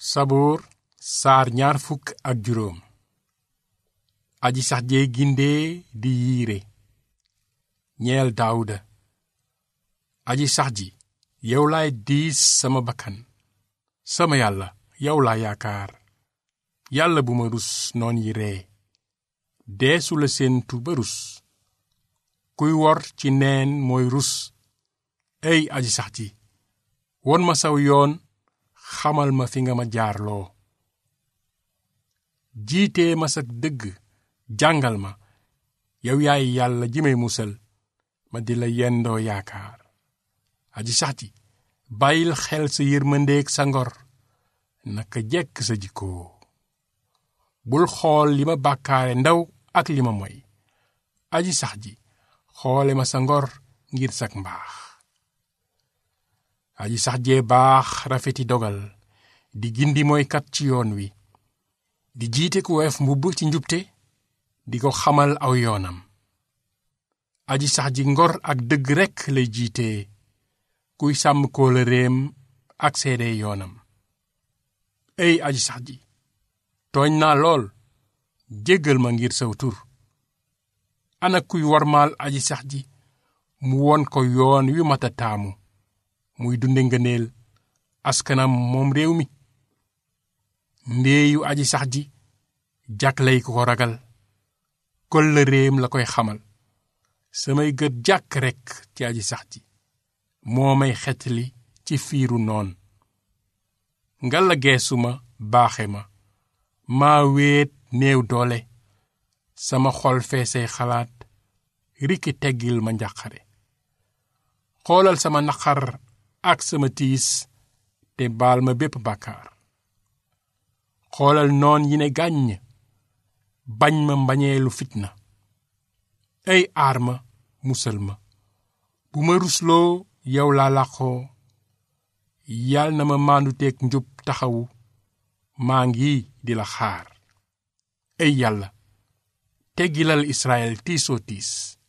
saboor saar ñaar fukk ak juróom aji sax jee gindee di yiire ñeel daawuda aji sax ji yow laay diis sama bakkan sama yàlla yow laa yaakaar yàlla bu ma rus noon yi ree deesu la séentu ba rus kuy wor ci neen mooy rus ey aji sax ji won ma saw yoon xamal ma fi nga ma jaarloo jiitee ma sa dëgg jàngal ma yow yaay yàlla ji may musal ma di la yendoo yaakaar aji sax ji bàyyil xel sa yërmandeeg sa ngor naka jekk sa jikkoo bul xool li ma bàkkaare ndaw ak li ma moy aji sax ji xoole ma sa ngor ngir sak mbaax aji sax jee baax rafeti dogal di gindi mooykat ci yoon wi di jiite ku woyof mbubb ci njubte di ko xamal aw yoonam aji sax ji ngor ak dëgg rekk lay jiite kuy sàmm kóolëreem ak seede yoonam ey aji sax ji tooñ naa lool jéggal ma ngir saw tur ana kuy warmaal aji sax ji mu won ko yoon wi mata taamu muy dunde ngëneel askanam moom réew mi ndéeyu aji sax ji jàkkley ku ko ragal kóllëreem la koy xamal samay gët jàkk rekk ci aji sax ji moo may xetli ci fiiru noon ngalla geesu ma baaxe ma maa wéet néew doole sama xol feesay xalaat rikki teggil ma njàqare xoolal sama naqar ak sama tiis te baal ma bépp bàkkaar xoolal noon yi ne gàññ bañ ma mbañeelu fitna ay aar ma musal ma bu ma rusloo yow laa làqoo yal na ma maandu teeg njub taxawu maa ngi di la xaar ay yàlla teggilal Israyil tiisoo tiis